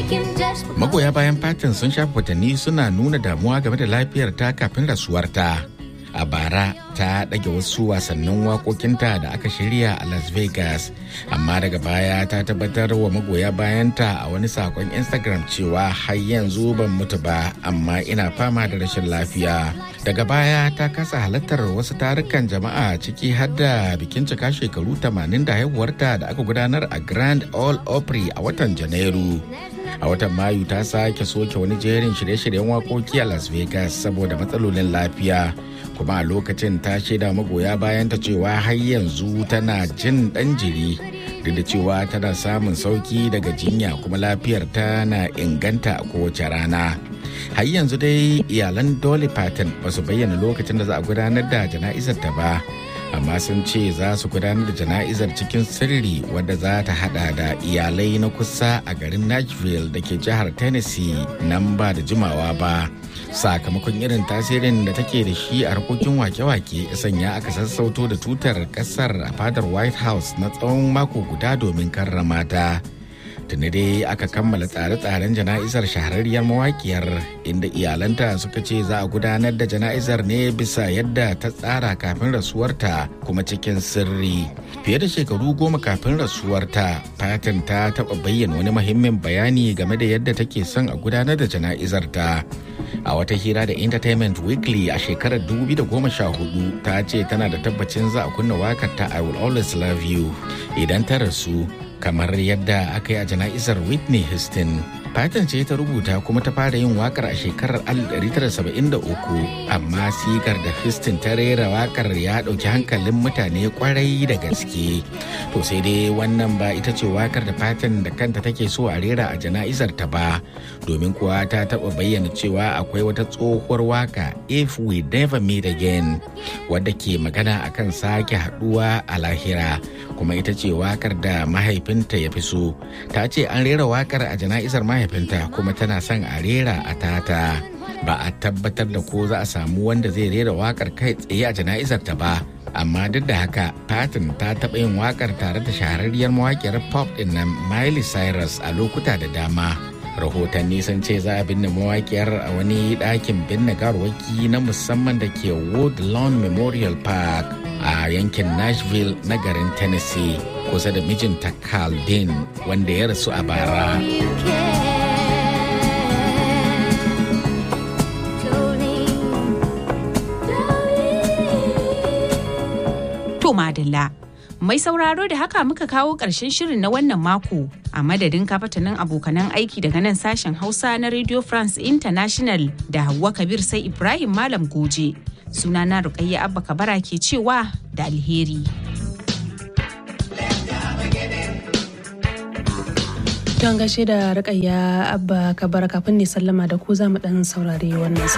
Magoya bayan Patton sun shafi watanni suna nuna damuwa game da lafiyar ta kafin rasuwarta. A bara ta ɗage wasu wasannin waƙoƙinta da aka shirya a Las Vegas, amma daga baya ta tabbatar wa magoya bayanta a wani sakon Instagram cewa har yanzu ban mutu ba, amma ina fama da rashin lafiya. Daga baya ta kasa halartar wasu tarukan jama'a ciki har da bikin cika shekaru 80 da haihuwarta da aka gudanar a Grand Ole Opry a watan Janairu. a watan mayu ta sake soke wani jerin shirye-shiryen wakoki a las vegas saboda matsalolin lafiya kuma a lokacin ta shaida magoya bayan ta cewa har yanzu tana jin dan jiri duk da cewa tana samun sauki daga jinya kuma lafiyar ta na inganta a kowace rana har yanzu dai iyalan dolly parton ba su bayyana lokacin da za a gudanar da jana'izar ta ba amma sun ce za su gudanar da jana'izar cikin sirri wadda za ta hada da iyalai na kusa a garin nashville da ke jihar tennessee nan ba da jimawa ba sakamakon irin tasirin da take da shi a harkokin wake-wake sanya aka sassauto da tutar kasar a fadar white house na tsawon mako guda domin karrama ta tuni dai aka kammala tsare-tsaren jana'izar shahararriyar mawakiyar inda iyalanta suka ce za a gudanar da jana'izar ne bisa yadda ta tsara kafin rasuwarta kuma cikin sirri fiye da shekaru goma kafin rasuwarta fatan ta taɓa bayyana wani muhimmin bayani game da yadda take son a gudanar da jana'izar ta a wata hira da entertainment weekly a shekarar 2014 ta ce tana da tabbacin za a kunna wakar ta i will always love you idan ta rasu kamar yadda aka yi a jana'izar whitney houston Patton ce ta rubuta kuma ta fara yin wakar a shekarar 1973 amma sigar da Houston ta rera wakar ya ɗauki hankalin mutane kwarai da gaske. To sai dai wannan ba ita ce wakar da Patton da kanta take so a rera a jana'izar ta ba domin kuwa ta taɓa bayyana cewa akwai wata tsohuwar waka If We Never Meet Again wadda ke magana akan sake haɗuwa a lahira kuma ita ce wakar da mahaifinta ya fi so. Ta ce an rera wakar a jana'izar mahaifinta kuma tana son a rera a tata ba a tabbatar da ko za a samu wanda zai rera wakar kai tsaye a jana'izar ta ba amma duk da haka Patton ta taɓa yin wakar tare da shahararriyar mawakiyar pop din nan Miley Cyrus a lokuta da dama rahotanni sun ce za a binne mawakiyar a wani ɗakin binne garwaki na musamman da ke Woodlawn Memorial Park a yankin Nashville na garin Tennessee kusa da mijinta Carl Dean wanda ya rasu a bara. To madalla. Mai sauraro da haka muka kawo ƙarshen shirin na wannan mako a madadin kafatanin abokanan aiki daga nan sashen Hausa na Radio France International da Hauwa Kabir sai Ibrahim Malam Goje. Sunana Rukayya Abba Kabara ke cewa da alheri. Don gaishe da Rukayya Abba Kabara kafin ne sallama da ku za mu dan saurari wannan